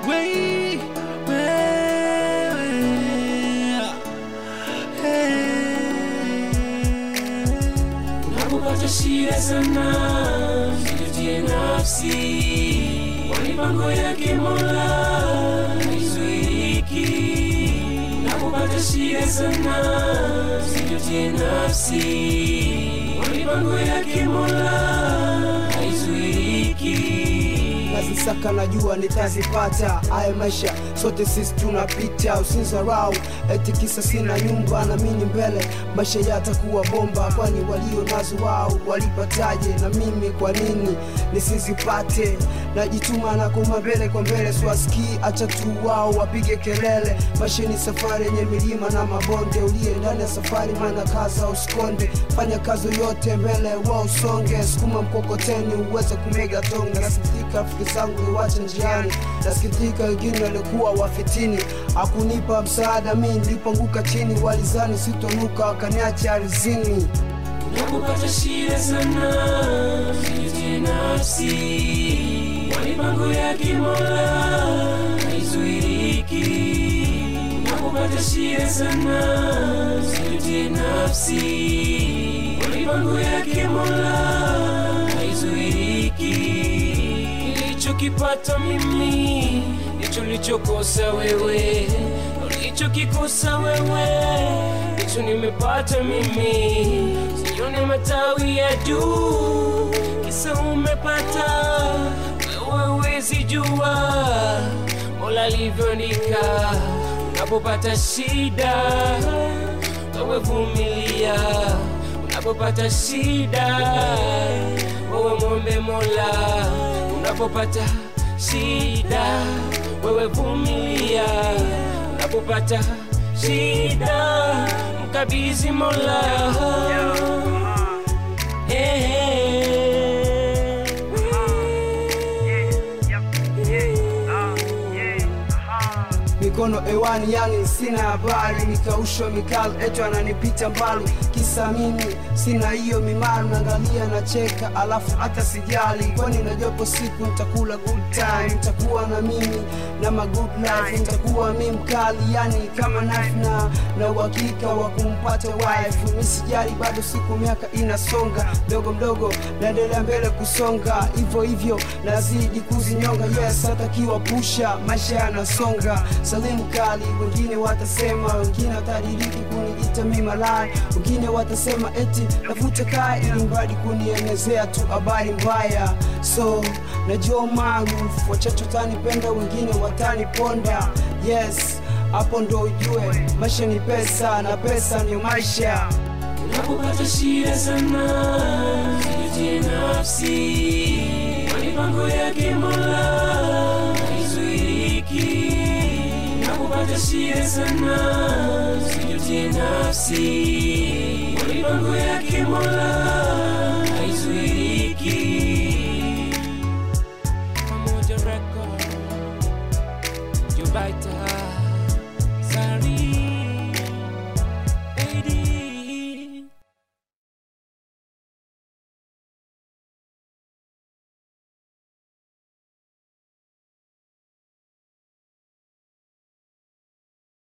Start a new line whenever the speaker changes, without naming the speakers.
we, wewe, hey.
Unapopata shida sana, jijutie nafsi, kwa mipango yake Mola haizuiliki. Unapopata shida sana, jijutie nafsi, kwa mipango yake Mola haizuiliki.
nazisaka najua nitazipata haya maisha sote sisi tunapita usinzarau eti kisa sina nyumba na mini mbele maisha yatakuwa bomba kwani walio nazo wao walipataje na mimi kwa nini nisizipate najituma na koma mbele kwa mbele swaskii acha tu wao wapige kelele maisha ni safari yenye milima na mabonde uliye ndani ya safari mana kaza usikonde fanya kazi yote mbele wa usonge sukuma mkokoteni uweze kumega tonge nasikitika rafiki zangu niwache njiani nasikitika wengine walikuwa wafitini akunipa msaada mi nilipoanguka chini walizani sitonuka wakaniacha arizini
Unapopata shida sana, jijutie nafsi, kwa mipango yake Mola haizuiliki. Unapopata shida sana, jijutie nafsi, kwa mipango yake Mola haizuiliki. Nilichokipata mimi ndicho nilichokosa wewe, ulichokikosa wewe ndicho nimepata mimi. Sione matawi ya juu, kisa umepata wewe, huwezi jua Mola alivyoandika. Unapopata shida, wewe vumilia. Unapopata shida, wewe mwombe Mola. Unapopata shida, wewe vumilia. Unapopata shida, mkabidhi Mola. Eh,
mikono ewani yani sina habari nikaushwa mikalo eto ananipita mbali kisa mimi sina hiyo mimaru naangalia nacheka alafu hata sijali kwani najopo siku nitakula good time nitakuwa na mimi na ma good life nitakuwa mi mkali yani kama knife na na uhakika wa kumpata wife mi sijali bado siku miaka inasonga mdogo mdogo naendelea mbele kusonga hivyo hivyo nazidi kuzinyonga yes hatakiwa pusha maisha yanasonga salimu kali wengine watasema wengine watadiriki kuniita mi malaya wengine watasema eti navuta kaa ili mradi kunienezea tu habari mbaya so najua maarufu wachache watanipenda wengine wataniponda yes hapo ndo ujue maisha ni pesa na pesa ni maisha
Unapopata shida sana, jijutie nafsi, kwa mipango yake Mola haizuiliki. Unapopata shida sana, jijutie nafsi, kwa mipango yake Mola